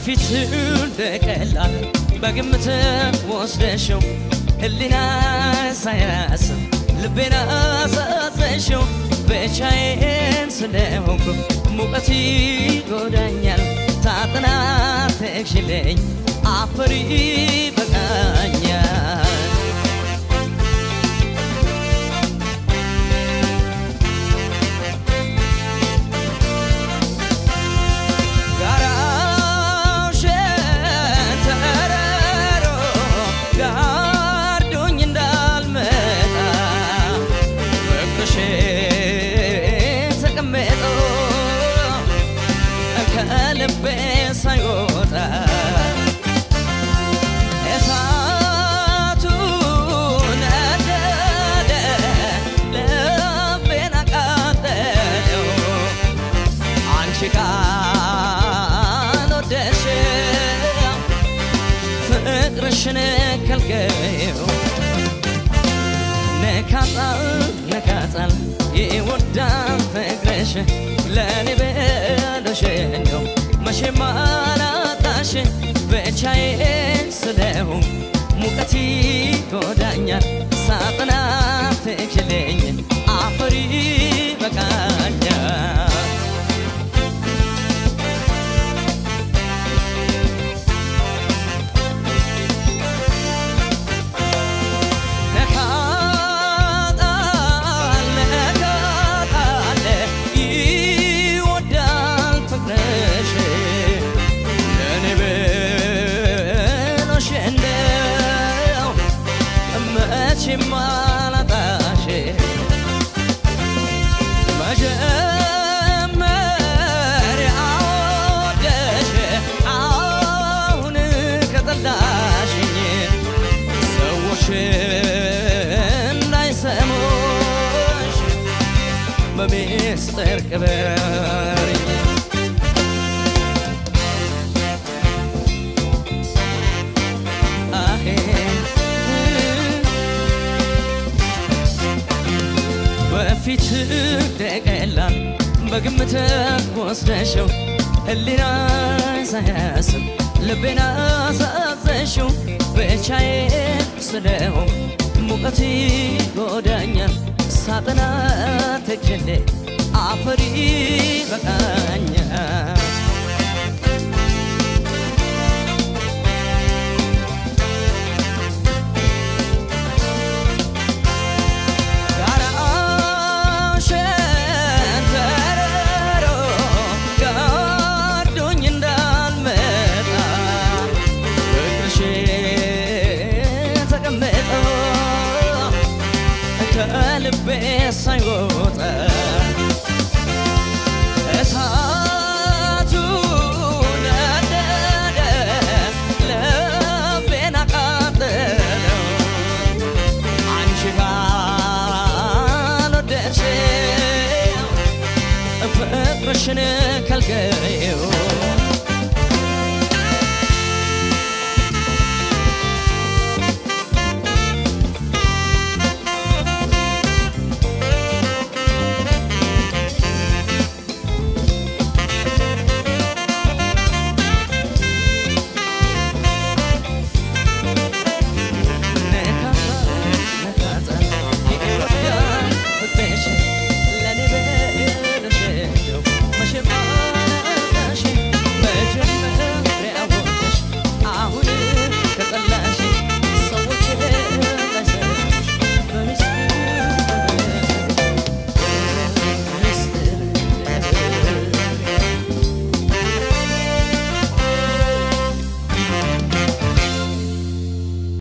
በፊት እንደቀላል በግምት ወስደሽው ህሊና ሳያስብ ልቤን አሳዘሽው ብቻዬን ስለሆንኩ ሙቀት ይጎዳኛል ታጥና ተክሽለኝ አፈሪ በቃኛል ጋራው ሸንተረሮ ጋርዶኝ እንዳልመጣ ፍቅርሽ ተቀምጦ ከልቤ ሳይወጣ እሳቱ ነደደ ልቤን አቃጠለው አንቺ ካልወደድሽው ፍቅርሽን ከልከይው ነካጣል ነካጣል ይወዳል ፍቅርሽ ለእኔ ብለሽ እንደው መቼም አላጣሽ ብቻዬን ስለሆንኩ ሙቀት ይጎዳኛል ሳጥና ትችለኝ አፈሪ በቃኛል ነካጣል ነካጣል ይወዳል ፍቅርሽ ለእኔ ብሎሽ እንደው መቼም አላጣሽ መጀመሪያ ወደሽ አሁን ከጠላሽኝ ሰዎች እንዳይሰሙሽ በሚስጥር ቅበሪኝ አሄ በፊት ደቀላል በግምት ወስደሽው ህሊና ሳያስብ ልቤን አሳዘሽው ብቻዬን ስለሆን ሙቀት ይጎዳኛል ሳጥና ተክሌ አፈሪ በቃኛል